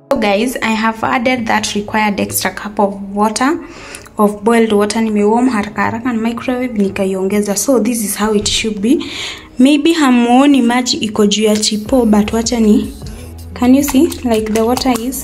So guys, I have added that required extra cup of water of boiled water nimewarm haraka haraka na microwave nikaiongeza. So this is how it should be. Maybe hamuoni maji iko juu ya chipo but wacha ni Can you see like the water is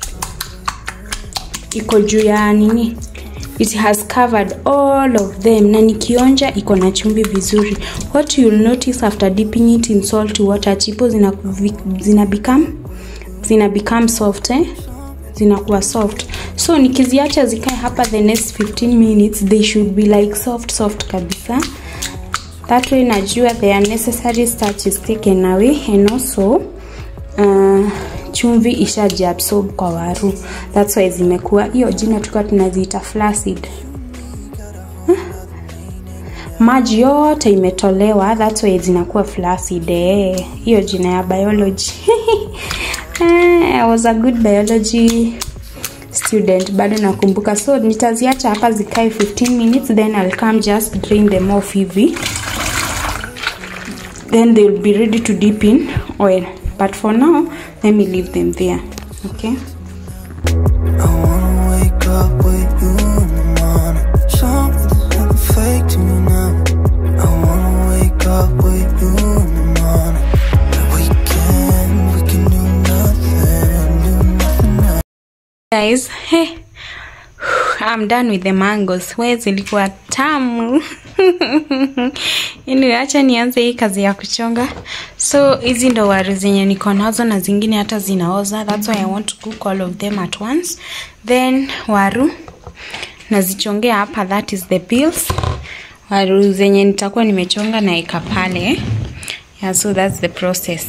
iko juu ya nini? It has covered all of them na nikionja iko na chumvi vizuri. What you'll notice after dipping it in salt water, chipo zina, zina become zina become soft eh? zinakuwa soft so nikiziacha zikae hapa the next 15 minutes they should be like soft soft kabisa that way najua their necessary starch is taken away and also uh, chumvi ishajiabsorb kwa waru that's why zimekuwa hiyo jina tulikuwa tunaziita flaccid huh? maji yote imetolewa that's why zinakuwa flaccid eh. hiyo jina ya biology I was a good biology student bado nakumbuka so nitaziacha hapa zikae 15 minutes then I'll come just drain them off hivi then they will be ready to dip in oil but for now let me leave them there okay I wanna wake up with you in the morning. Something's happened fake to me now. I wanna wake up with you in the morning. We can, we can do nothing, do nothing now. guys hey I'm done with the mangoes we zilikuwa tamu anyway, acha nianze hii kazi ya kuchonga so hizi ndo waru zenye niko nazo na zingine hata zinaoza that's why I want to cook all of them at once then waru nazichongea hapa that is the peels waru zenye nitakuwa nimechonga naeka pale yeah, so that's the process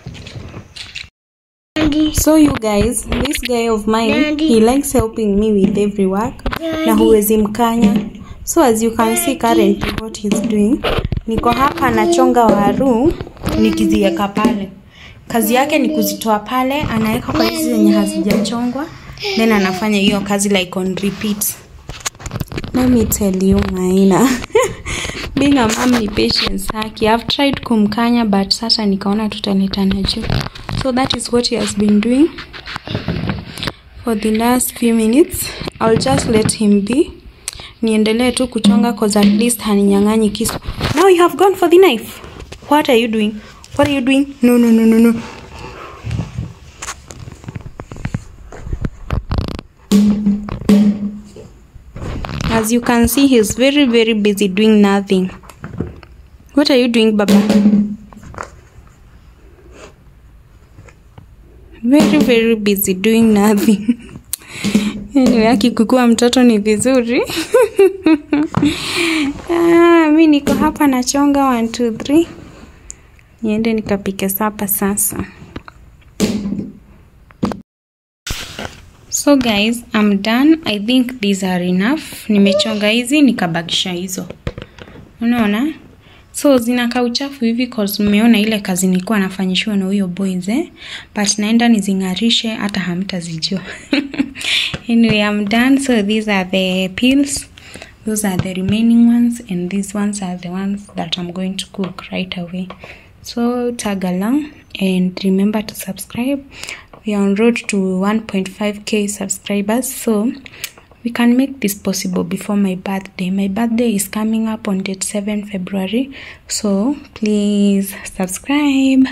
So you guys, this guy of mine, he likes helping me with every work na huwezi mkanya. So as you can see currently what he's doing, niko hapa nachonga waru nikiziweka pale. Kazi yake ni kuzitoa pale, anaweka kwa hizi zenye hazijachongwa, then anafanya hiyo kazi like on repeat. Let me tell you Maina. Being a mom ni patience haki. I've tried kumkanya but sasa nikaona tutaletana juu. So that is what he has been doing for the last few minutes. I'll just let him be. Niendelee tu kuchonga cause at least haninyang'anyi kisu. Now you have gone for the knife. What are you doing? What are you doing? No, no, no, no, no. As you can see, he's very, very busy doing nothing. What are you doing, Baba? Very, very busy doing nothing. Anyway, akikukua mtoto ni vizuri. ah, mi niko hapa nachonga 1 2 3. Niende nikapike sapa sasa. So guys, I'm done. I think these are enough. Nimechonga hizi nikabakisha hizo. Unaona? So zinakaa uchafu hivi cause mmeona ile kazi nilikuwa nafanyishiwa na huyo boys eh? But naenda nizingarishe hata hamtazijua. anyway, I'm done. So these are the peels. Those are the remaining ones and these ones are the ones that I'm going to cook right away. So tag along and remember to subscribe. We are on road to 1.5k subscribers. So we can make this possible before my birthday. My birthday is coming up on date 7 February. So please subscribe.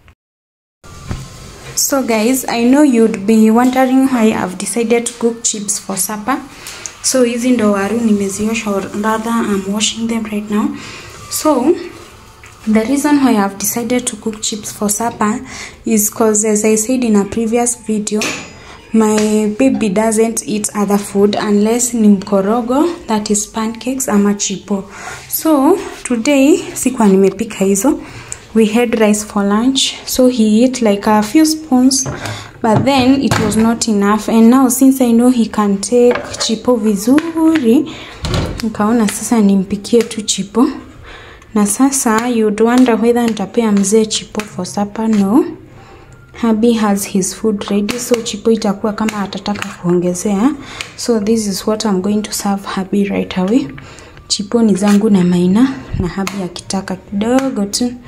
So guys, I know you'd be wondering why I've decided to cook chips for supper. So hizi ndo waru nimeziosha or rather I'm washing them right now. So the reason why I've decided to cook chips for supper is because as I said in a previous video, my baby doesn't eat other food unless ni mkorogo that is pancakes ama chipo so today sikuwa nimepika hizo we had rice for lunch so he ate like a few spoons but then it was not enough and now since i know he can take chipo vizuri nikaona sasa nimpikie tu chipo na sasa you'd wonder whether nitapea mzee chipo for supper no Habi has his food ready so chipo itakuwa kama atataka kuongezea so this is what I'm going to serve Habi right away chipo ni zangu na Maina na Habi akitaka kidogo tu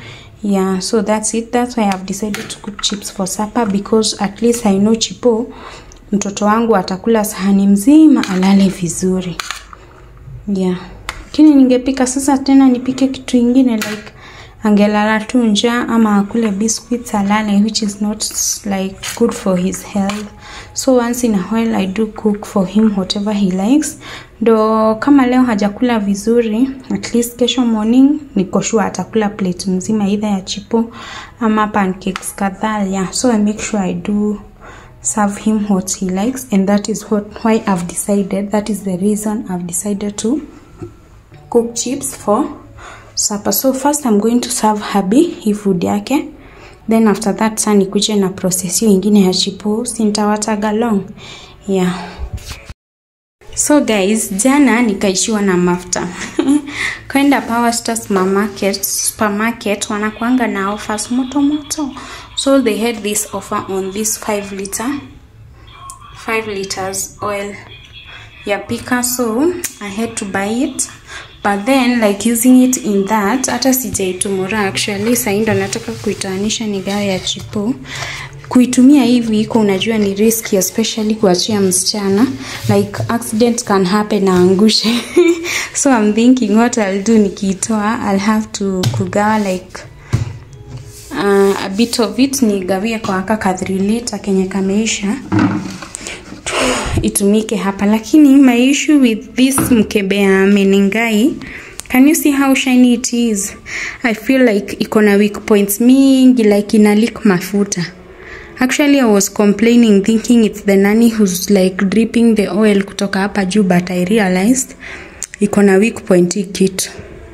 yeah so that's it that's why i've decided to cook chips for supper because at least i know chipo mtoto wangu atakula sahani mzima alale vizuri yeah lakini ningepika sasa tena nipike kitu ingine like angelala tu njaa ama akule biscuits alale which is not like good for his health so once in a while i do cook for him whatever he likes ndo kama leo hajakula vizuri at least kesho morning niko sure atakula plate mzima either ya chipo ama pancakes kadhaa yeah so i make sure i do serve him what he likes and that is what why i've decided that is the reason i've decided to cook chips for supper so first i'm going to serve habi hii food yake then after that sa nikuje na process hiyo ingine ya chipo sintawataga long yeah so guys jana nikaishiwa na mafuta kwenda power star supermarket, supermarket wanakuanga na offers moto moto so they had this offer on this 5 liter 5 liters oil ya pika so i had to buy it but then like using it in that hata sijaitumura actually sahii ndo nataka kuitaanisha ni gawa ya chipo kuitumia hivi iko unajua ni riski especially kuachia msichana like accident can happen naangushe so i'm thinking what i'll do nikiitoa i'll have to kugawa like uh, a bit of it nigawie kwa aka ka 3 liter kenye kameisha itumike hapa lakini my issue with this mkebe ya menengai can you see how shiny it is i feel like iko na weak points mingi like ina leak mafuta actually i was complaining thinking it's the nani who's like dripping the oil kutoka hapa juu but i realized iko na weak point hii kitu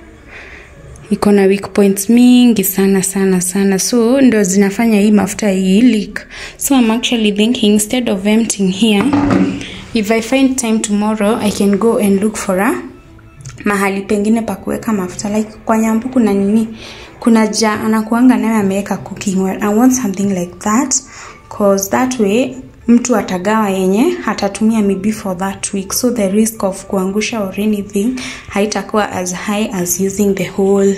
iko na weak points mingi sana sana sana so ndo zinafanya hii mafuta hii leak so i'm actually thinking instead of emptying here if i find time tomorrow i can go and look for a mahali pengine pa kuweka mafuta like kwa nyambu kuna nini kuna ja anakuanga nayo ameweka cooking oil i want something like that cause that way mtu atagawa yenye atatumia maybe for that week so the risk of kuangusha or anything haitakuwa as high as using the whole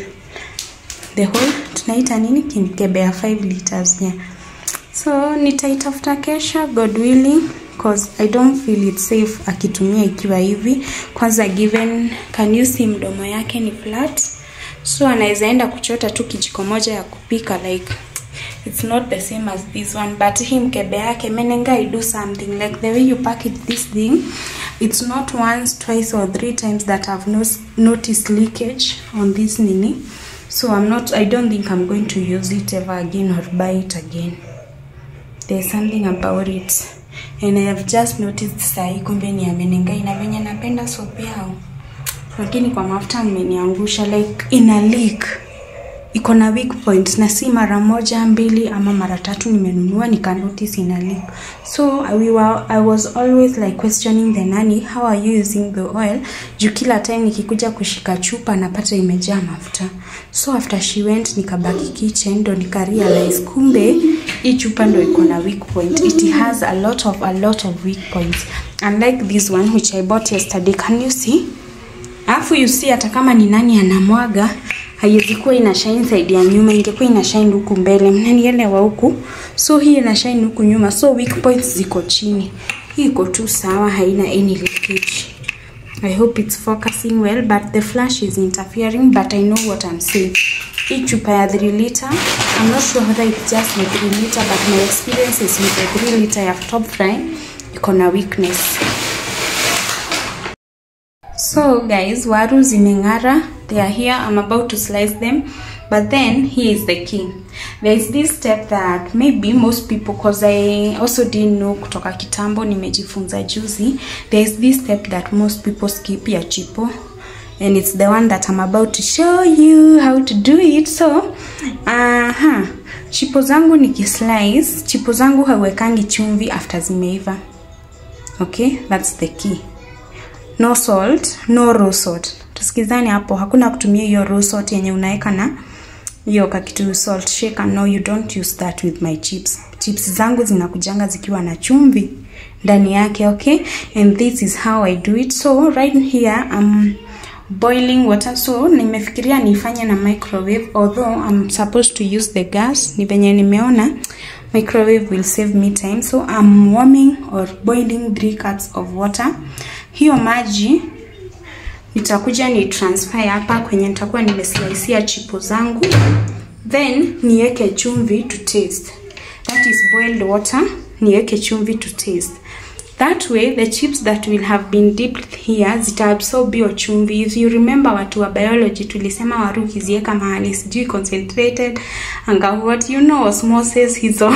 the whole tunaita nini kimkebe ya 5 liters yeah. so nitaitafuta kesho god willing cause i don't feel it safe akitumia ikiwa hivi kwanza given can you see mdomo yake ni flat so anaweza enda kuchota tu kijiko moja ya kupika like it's not the same as this one but hii mkebe yake menenga i do something like the way you package this thing it's not once twice or three times that i've no noticed leakage on this nini so i'm not i don't think i'm going to use it ever again or buy it again there's something about it and i have just noticed sahi kumbe ni amenengai na venye napenda soap yao lakini kwa mafuta mmeniangusha like ina leak iko na weak point na si mara moja mbili ama mara tatu nimenunua nika notice ina leak so we were, i was always like questioning the nani how are you using the oil juu kila time nikikuja kushika chupa napata imejaa mafuta so after she went nikabaki kitchen ndo nikarealize kumbe hii chupa ndo iko na weak point it has a lot of a lot of weak points unlike this one which i bought yesterday can you see alafu you see hata kama ni nani anamwaga haiwezi kuwa ina shine side ya nyuma ingekuwa ina shine huku mbele mnanielewa huku so hii ina shine huku nyuma so weak points ziko chini hii iko tu sawa haina any leakage i hope it's focusing well but the flash is interfering but i know what i'm saying hii chupa ya 3 liter i'm not sure whether it's just the 3 liter but my experience is with the 3 liter ya top fry iko na weakness so guys waru zimeng'ara they are here i'm about to slice them but then here is the key there is this step that maybe most people cause i also didn't know kutoka kitambo nimejifunza juzi there is this step that most people skip ya chipo and it's the one that i'm about to show you how to do it so aha chipo zangu nikislice chipo zangu hauwekangi chumvi after zimeiva okay that's the key no salt no raw salt tusikizani hapo hakuna kutumia hiyo raw salt yenye unaweka na hiyo kakitu salt shaker no you don't use that with my chips chips zangu zinakujanga zikiwa na chumvi ndani yake okay and this is how i do it so right here i'm boiling water so nimefikiria nifanye na microwave although I'm supposed to use the gas ni venye nimeona microwave will save me time so I'm warming or boiling 3 cups of water hiyo maji nitakuja ni transfer hapa kwenye nitakuwa nimeslicia chipo zangu then niweke chumvi to taste that is boiled water niweke chumvi to taste that way the chips that will have been dipped here zitaabsorb hiyo chumvi if you remember watu wa biology tulisema waru ukiziweka mahali sijui concentrated anga what you know osmosis hizo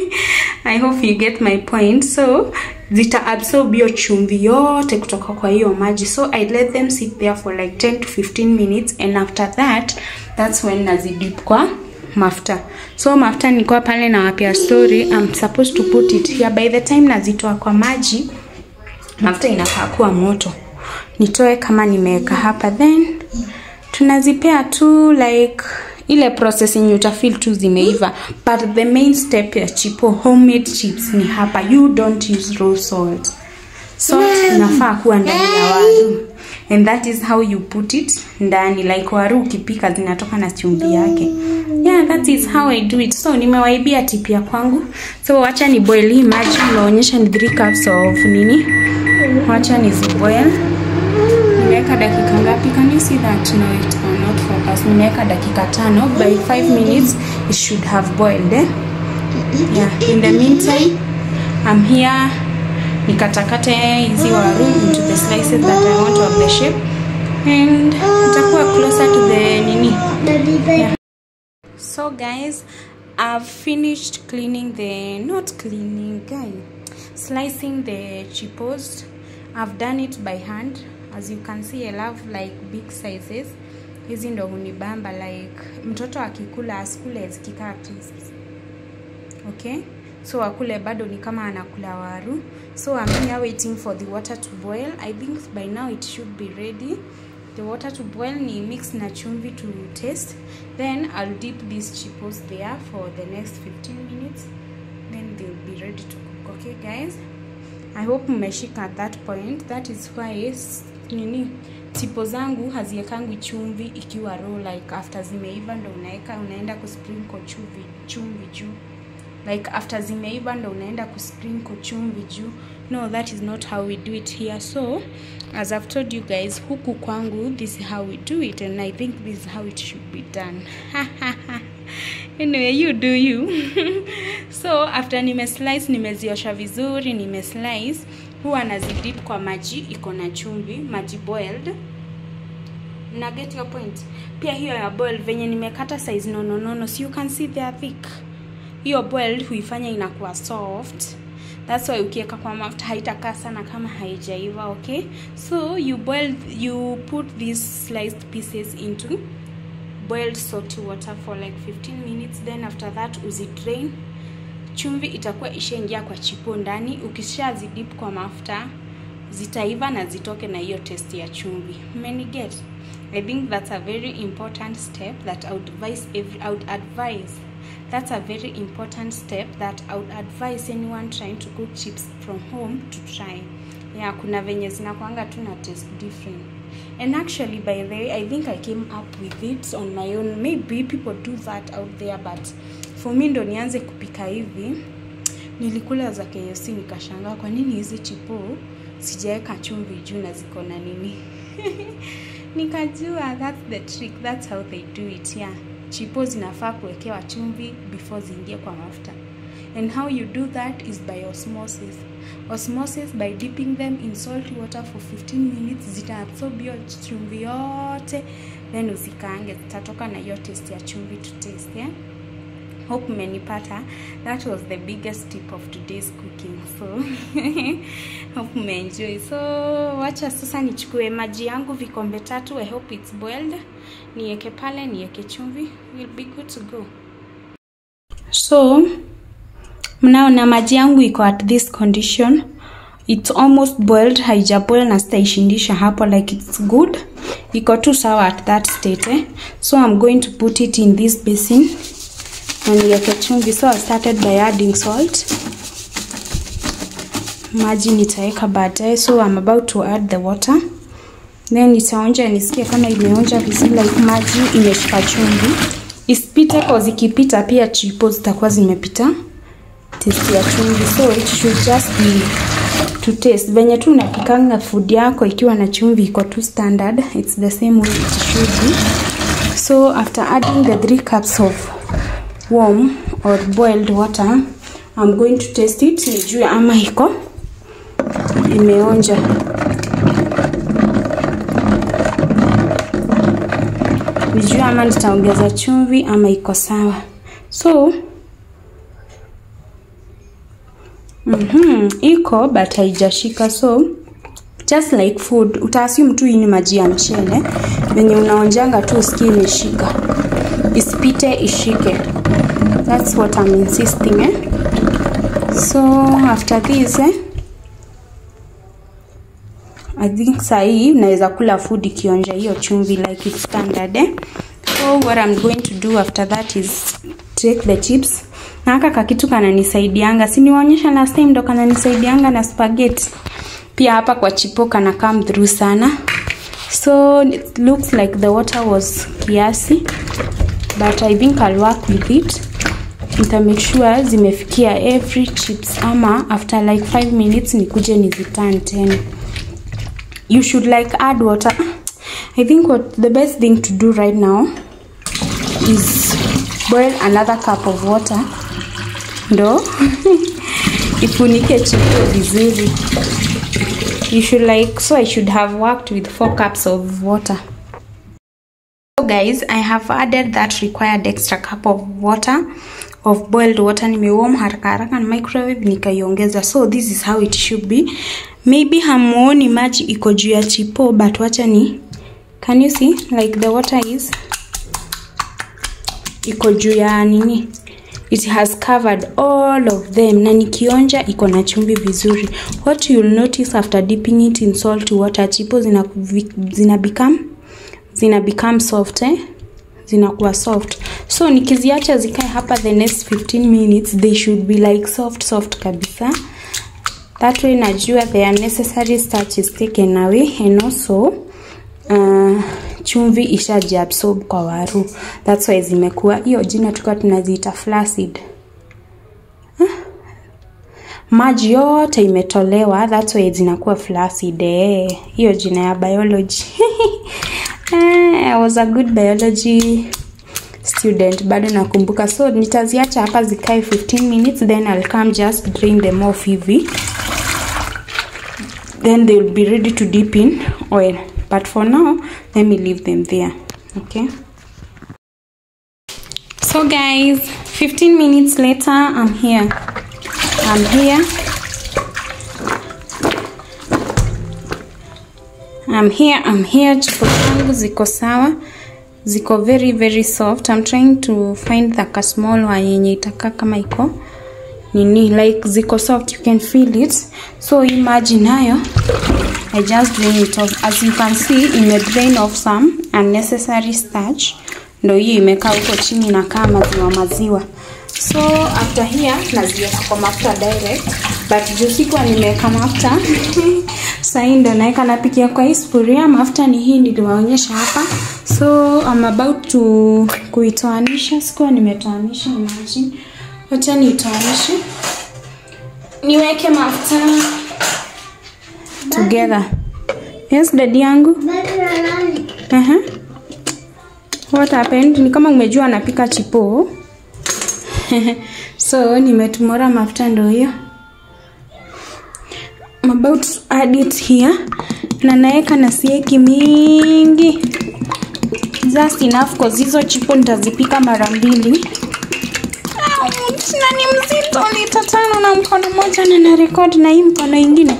i hope you get my point so zita absorb hiyo chumvi yote kutoka kwa hiyo maji so i let them sit there for like 10 to 15 minutes and after that that's when nazidip kwa mafuta so mafuta nilikuwa pale na wapia story I'm supposed to put it here by the time nazitoa kwa maji mafuta inafaa kuwa moto nitoe kama nimeweka hapa then tunazipea tu like ile process yenye utafeel tu zimeiva but the main step ya chipo homemade chips ni hapa you don't use raw salt salt inafaa kuwa ndani ya waru and that is how you put it ndani like waru ukipika zinatoka na chumvi yake yeah that is how i do it so nimewaibia tipia kwangu so wacha ni boil hii maji naonyesha ni 3 cups of nini wacha ni ziboil nimeweka dakika ngapi can you see that no it will not focus nimeweka dakika tano by 5 minutes it should have boiled eh? yeah in the meantime i'm here nikatakate hizi waru into the slices that i want of the shape and itakuwa closer to the nini yeah. so guys i've finished cleaning the not cleaning guy slicing the chipos i've done it by hand as you can see i love like big sizes hizi ndo hunibamba like mtoto akikula asikule zikikaa crisps okay so akule bado ni kama anakula waru so i'm here waiting for the water to boil i think by now it should be ready the water to boil ni mix na chumvi to taste then i'll dip these chipos there for the next 15 minutes then they'll be ready to cook okay guys i hope mmeshika at that point that is why nini tipo zangu haziekangwi chumvi ikiwa raw like after zimeiva ndo unaweka unaenda kusprinkle chumvi chumvi juu like after zimeiva ndo unaenda kusprinkle chumvi juu no that is not how we do it here so as i've told you guys huku kwangu this is how we do it and i think this is how it should be done anyway you do you so after nimeslice nimeziosha vizuri nimeslice huwa nazidip kwa maji iko na chumvi maji boiled na get your point pia hiyo ya boil venye nimekata size nono nono so you can see they are thick hiyo boiled huifanya inakuwa soft that's why ukiweka kwa mafuta haitakaa sana kama haijaiva okay so you boil you put these sliced pieces into boiled salty water for like 15 minutes then after that uzidrain chumvi itakuwa ishaingia kwa chipo ndani ukishazidip kwa mafuta zitaiva na zitoke na hiyo test ya chumvi get i think that's a very important step that I would advise every, I would advise that's a very important step that I would advise anyone trying to cook chips from home to try yeah kuna venye zinakwanga tu na taste different and actually by the way i think i came up with it on my own maybe people do that out there but for me ndo nianze kupika hivi nilikula za KFC nikashangaa kwa nini hizi chipo sijaweka chumvi juu na ziko na nini nikajua that's the trick that's how they do it yeah chipo zinafaa kuwekewa chumvi before ziingie kwa mafuta and how you do that is by osmosis osmosis by dipping them in salty water for 15 minutes zitaabsorb hiyo chumvi yote then usikaange zitatoka na hiyo taste ya chumvi to taste yeah? hope mmenipata that was the biggest tip of today's cooking so hope mmeenjoy so wacha sasa nichukue maji yangu vikombe tatu i hope it's boiled niweke pale niweke chumvi will be good to go so mnaona maji yangu iko at this condition it's almost boiled haijaboil na sitaishindisha hapo like it's good iko tu sawa at that state eh? so i'm going to put it in this basin and niweke chumvi so I started by adding salt maji nitaweka baadaye so I'm about to add the water then nitaonja nisikie kama imeonja vizuri like maji imeshika chumvi isipite cause ikipita pia chipo zitakuwa zimepita testi ya chumvi so it should just be to taste venye tu unapikanga food yako ikiwa na chumvi iko tu standard it's the same way it should be so after adding the three cups of warm or boiled water i'm going to taste it nijue ama iko imeonja nijue ama nitaongeza chumvi ama iko sawa so mm-hmm, iko but haijashika so just like food utaassume tu hii ni maji ya mchele venye unaonjanga tu usikie imeshika isipite ishike that's what I'm insisting eh? so after this eh? I think sahii naweza kula food ikionja hiyo chumvi like it's standard eh? so what I'm going to do after that is take the chips na haka kakitu kananisaidianga siniwaonyesha last time ndo kananisaidianga na spaghetti pia hapa kwa chipo kana come through sana so it looks like the water was kiasi but I think I'll work with it nita make sure zimefikia every chips ama after like 5 minutes nikuje niziturn tena you should like add water i think what the best thing to do right now is boil another cup of water ndo ifunike chipo vizuri you should like so i should have worked with four cups of water so guys i have added that required extra cup of water of boiled water nimewarm haraka haraka na microwave nikaiongeza so this is how it should be maybe hamuoni maji iko juu ya chipo but wacha ni can you see like the water is iko juu ya nini it has covered all of them na nikionja iko na chumvi vizuri what you'll notice after dipping it in salt water chipo zina, zina become zina become soft eh? zinakuwa soft so nikiziacha zikae hapa the next 15 minutes they should be like soft soft kabisa that way najua the unnecessary starch is taken away and also uh, chumvi ishajiabsorb kwa waru that's why zimekuwa hiyo jina tulikuwa tunaziita flaccid huh? maji yote imetolewa that's why zinakuwa flaccid eh hiyo jina ya biology I was a good biology student bado nakumbuka so nitaziacha hapa zikae 15 minutes then I'll come just drain them off hivi then they will be ready to dip in oil but for now let me leave them there okay so guys 15 minutes later I'm here I'm here I'm here I'm here chipo zangu ziko sawa ziko very very soft I'm trying to find the small one yenye itakaa kama iko nini like ziko soft you can feel it so imagine nayo I just drain it off as you can see ime drain off some unnecessary starch ndo hiyo imekaa huko chini na kaa maziwa maziwa so after here naziweka kwa mafuta direct but juu sikuwa nimeweka mafuta sahii ndo naweka napikia kwa hii sufuria mafuta ni hii niliwaonyesha hapa so I'm about to kuitoanisha sikuwa nimetoanisha imagine wacha niitoanishe niweke mafuta together yes dadi yangu uh-huh. what happened ni kama umejua anapika chipo so nimetumora mafuta ndo hiyo I'm about to add it here na naeka na sieki mingi just enough cause hizo chipo nitazipika mara mbili na ni mzito lita tano na mkono moja na na record na hii mkono ingine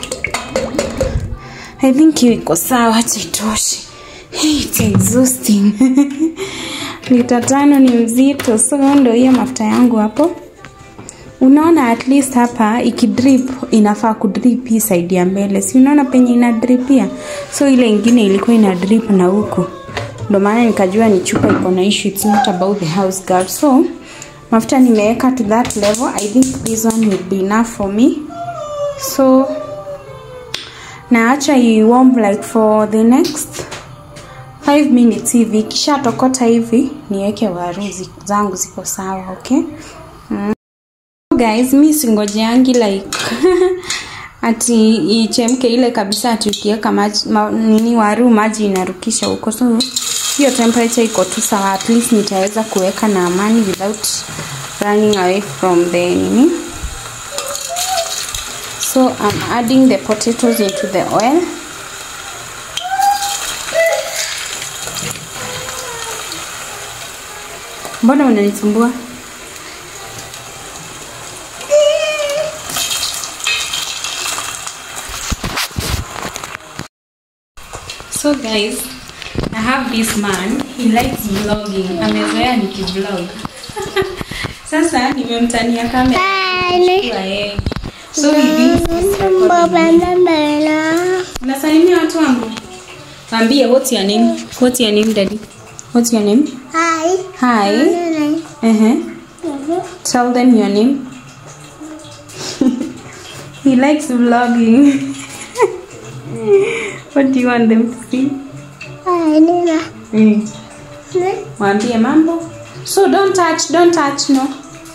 I think hiyo iko sawa chitoshi hey, it's exhausting lita tano ni mzito so ndo hiyo mafuta yangu hapo unaona at least hapa ikidrip inafaa kudrip hii side ya mbele si unaona penye ina drip pia so ile ingine ilikuwa ina drip na huku ndo maana nikajua ni chupa iko na issue it's not about the house girl so mafuta nimeweka to that level i think this one will be enough for me so naacha iwarm like for the next 5 minutes hivi kisha tokota hivi niweke waru zi- zangu ziko sawa okay mm. guys mi singojeangi like ati ichemke ile kabisa ati ukiweka maji ma, nini waru maji inarukisha huko so hiyo temperature iko tu sawa at least nitaweza kuweka na amani without running away from the nini so i'm adding the potatoes into the oil mbona unanisumbua so guys i have this man he likes vlogging amezoea nikivlog sasa nimemtania kamera Kwa yeye. so he thinks he's recording. unasalimia watu wangu waambie what's your name what's your name daddy what's your name Hi. hi uh-huh. tell them your name he likes vlogging what do you want them to see Hi, Nina. mm. waambie mambo so don't touch don't touch no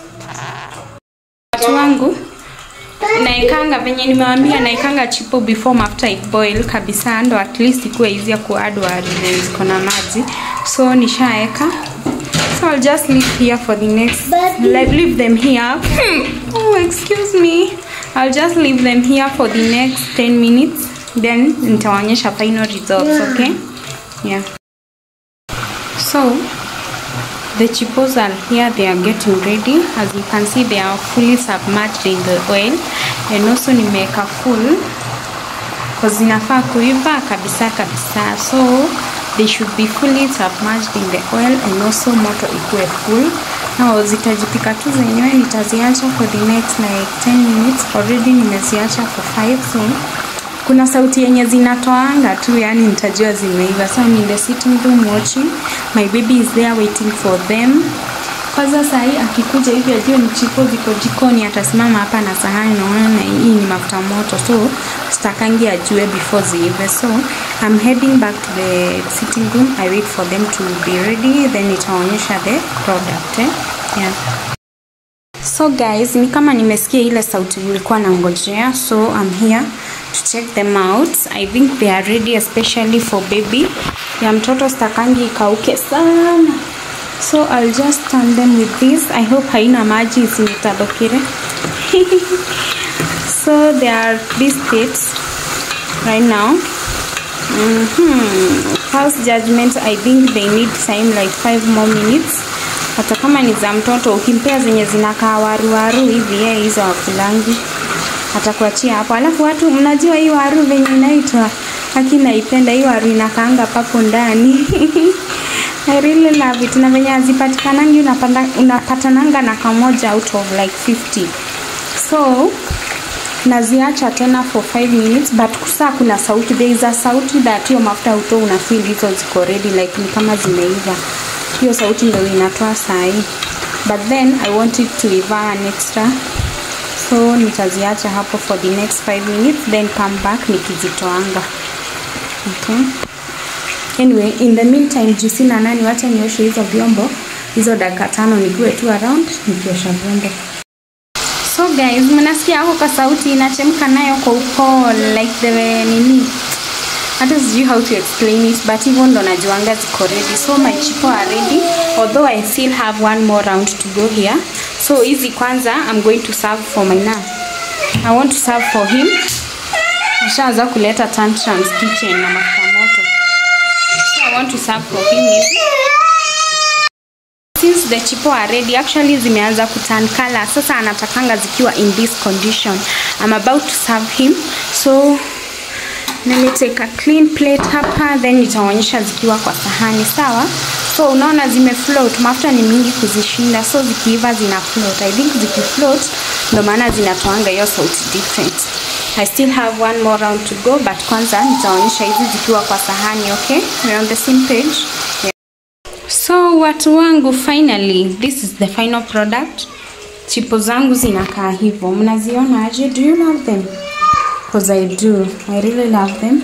watu wangu naekanga venye nimewambia naekanga chipo before mafuta iboil kabisa ndo at least ikuwe easy ya kuadd wari zenye ziko na maji so nishaeka so I'll just leave here for the next like, leave them here Hmm. oh excuse me I'll just leave them here for the next 10 minutes then nitawaonyesha final results okay yeah so the chipos are here they are getting ready as you can see they are fully submerged in the oil and also nimeweka full because zinafaa kuiva kabisa kabisa so they should be fully submerged in the oil and also moto ikuwe full now zitajipika tu zenyewe nitaziacha for the next like 10 minutes already nimeziacha for 5 so kuna sauti yenye zinatoanga tu yani nitajua zimeiva so I'm in the sitting room watching my baby is there waiting for them kwanza sahii akikuja hivi ajue ni chiko ziko jikoni atasimama hapa na sahani naona na hii ni mafuta moto so stakangi ajue before ziive so I'm heading back to the sitting room I wait for them to be ready then itaonyesha the product eh? yeah. so guys ni kama nimesikia ile sauti nilikuwa nangojea so I'm here to check them out I think they are ready especially for baby ya mtoto stakangi ikauke sana so I'll just turn them with this I hope haina maji isinitadokire so they are these states right now mm-hmm. house judgment I think they need time like five more minutes hata kama ni za mtoto ukimpea zenye zinakaa waruwaru hivi yeye hizo wakulangi atakuachia hapo alafu watu mnajua hii waru venye inaitwa haki naipenda hii waru inakaanga papo ndani I really love it na venye hazipatikanangi unapanda unapatananga na kamoja out of like 50 so naziacha tena for 5 minutes but kusaa kuna sauti there is a sauti that hiyo mafuta uto una feel hizo ziko ready like ni kama zimeiva hiyo sauti ndio inatoa sahi but then i want it to iva an extra so nitaziacha hapo for the next 5 minutes then come back nikizitoanga okay anyway in the meantime juu sina nani wacha nioshe hizo vyombo hizo dakika tano nikuwe tu around nikiosha vyombo so guys mnasikia hapo kwa sauti inachemka nayo kwa upole like the nini hata sijui how to explain it but hivyo ndo najuanga ziko ready so my chipo are ready although i still have one more round to go here so hizi kwanza i'm going to serve for my na i want to serve for him ashaanza kuleta tantrums kitchen na mafuta moto so i want to serve for him hivi since the chipo are ready actually zimeanza kuturn color sasa anatakanga zikiwa in this condition i'm about to serve him so let me take a clean plate hapa then nitaonyesha zikiwa kwa sahani sawa so unaona zime float mafuta ni mingi kuzishinda so zikiiva zina float i think zikifloat ndo maana zinatoanga hiyo sauti different i still have one more round to go but kwanza nitaonyesha hizi zikiwa kwa sahani okay we're on the same page yeah. so watu wangu finally this is the final product chipo zangu zinakaa hivyo mnaziona aje do you love them because I do. I really love them.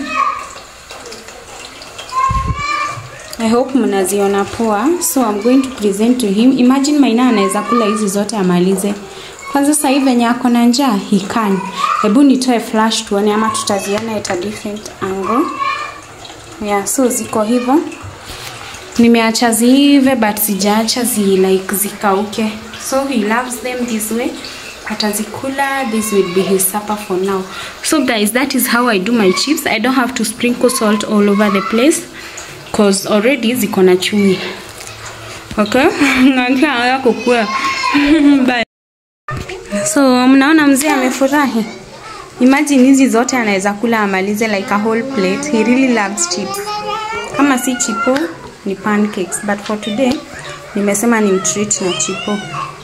I hope mnaziona poa. So I'm going to present to him. Imagine Maina anaweza kula hizi zote amalize. Kwanza sasa hivi venye ako na njaa, he can. Hebu nitoe flash tuone ama tutaziona at a different angle. Yeah, so ziko hivyo. Nimeacha ziive but sijaacha zi like zikauke. So he loves them this way. Atazikula, this will be his supper for now. So guys, that is how I do my chips. I don't have to sprinkle salt all over the place cause already ziko na chumvi. Okay? Nakia kukua. Bye. So mnaona mzee amefurahi. Imagine hizi zote anaweza kula amalize like a whole plate. He really loves chips. Kama si chipo ni pancakes but for today nimesema ni mtreat na chipo.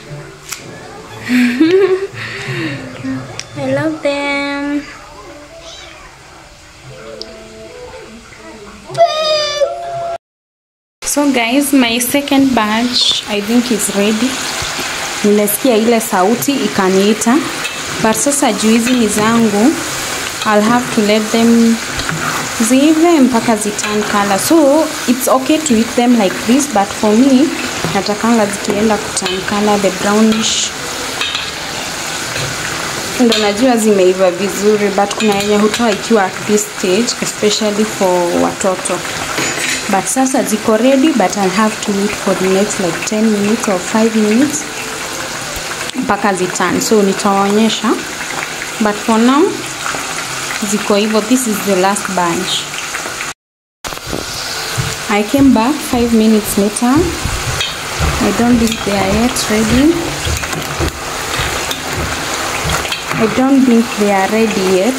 I love them. So guys, my second batch I think is ready. Nimesikia ile sauti ikaniita, but sasa juu hizi ni zangu, I'll have to let them ziive mpaka ziturn color. So it's okay to eat them like this, but for me natakanga zikienda kuturn color the brownish ndo najua zimeiva vizuri but kuna yenye hutoa ikiwa at this stage especially for watoto but sasa ziko ready but I'll have to wait for the next like 10 minutes or 5 minutes mpaka zitan so nitawaonyesha but for now ziko hivyo this is the last bunch I came back 5 minutes later I don't think they are yet ready I don't think they are ready yet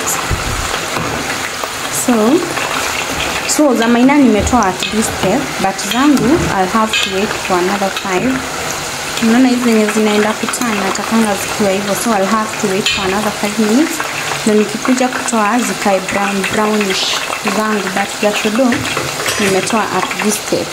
so so za maina nimetoa at this step but zangu I'll have to wait for another five unaona hizi zenye zinaenda kutana natakanga zikiwa hivyo so I'll have to wait for another 5 minutes na nikikuja kutoa zikae brown brownish zangu but za shodo nimetoa at this step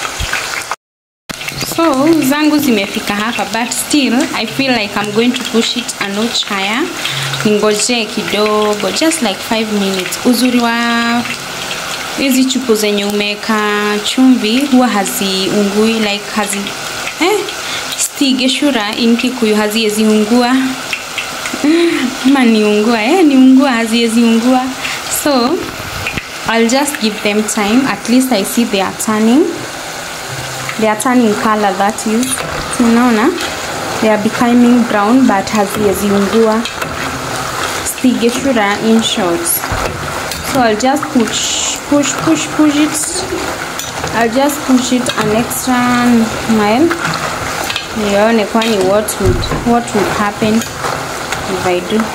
so zangu zimefika hapa but still I feel like I'm going to push it a notch higher ningoje kidogo just like 5 minutes uzuri wa hizi chupu zenye umeweka chumvi huwa haziungui like hazi eh, stigeshura in kikuyu hazieziungua ama niungua eh, niungua hazieziungua so I'll just give them time at least I see they are turning they are turning color that is unaona they are becoming brown but hazieziungua stigeshura in short so I'll just push push push push it I'll just push it an extra mile nione kwani what would what would happen if I do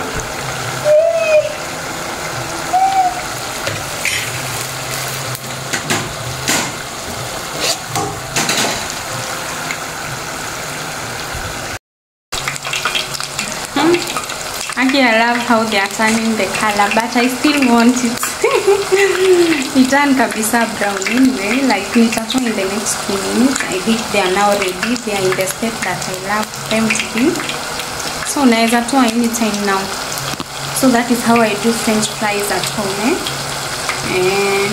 Actually, I love how they are turning the color, but I still want it. it turn kabisa brown anyway. Like nitatoa in the next few minutes. I think they are now ready. They are in the state that I love them to be. So naweza toa anytime now. So that is how I do French fries at home. Eh? And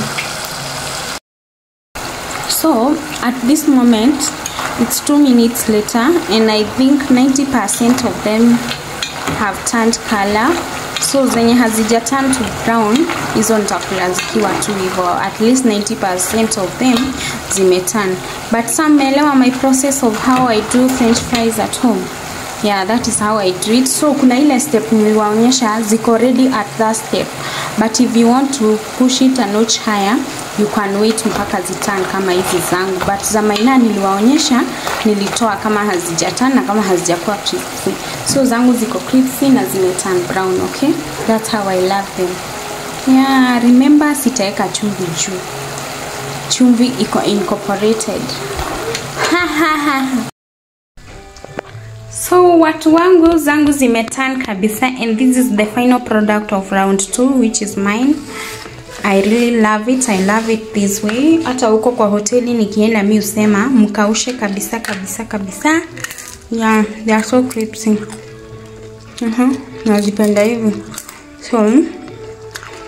so at this moment, it's two minutes later, and I think 90% of them have turned color so zenye hazija turn to brown hizo nitakula zikiwa tu hivyo at least 90% of them zimeturn but some meelewa my process of how I do french fries at home yeah that is how I do it so kuna ile step niliwaonyesha ziko ready at that step but if you want to push it a notch higher you can wait mpaka zitan kama hizi zangu but za maina niliwaonyesha nilitoa kama hazijatan na kama hazijakuwa crispy so zangu ziko crispy na zimetan brown okay that's how I love them yeah remember sitaweka chumvi juu chumvi iko incorporated ha, ha, ha. so watu wangu zangu zimetan kabisa and this is the final product of round 2 which is mine I really love it. I love it this way. Hata huko kwa hoteli nikienda mi usema mkaushe kabisa kabisa kabisa. Yeah, they are so crispy. Uh -huh. Nazipenda hivi. So,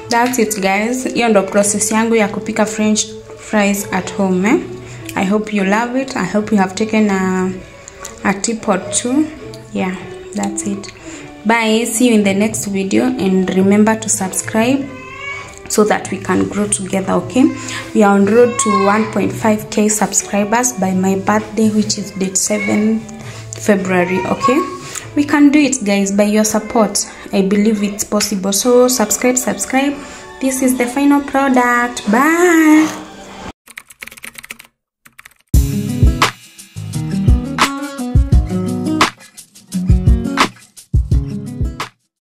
that's it guys hiyo ndo process yangu ya kupika french fries at home eh? i hope you love it i hope you have taken a, a tip or two yeah that's it bye see you in the next video and remember to subscribe so that we can grow together okay we are on road to 1.5k subscribers by my birthday which is date 7 february okay we can do it guys by your support i believe it's possible so subscribe subscribe this is the final product bye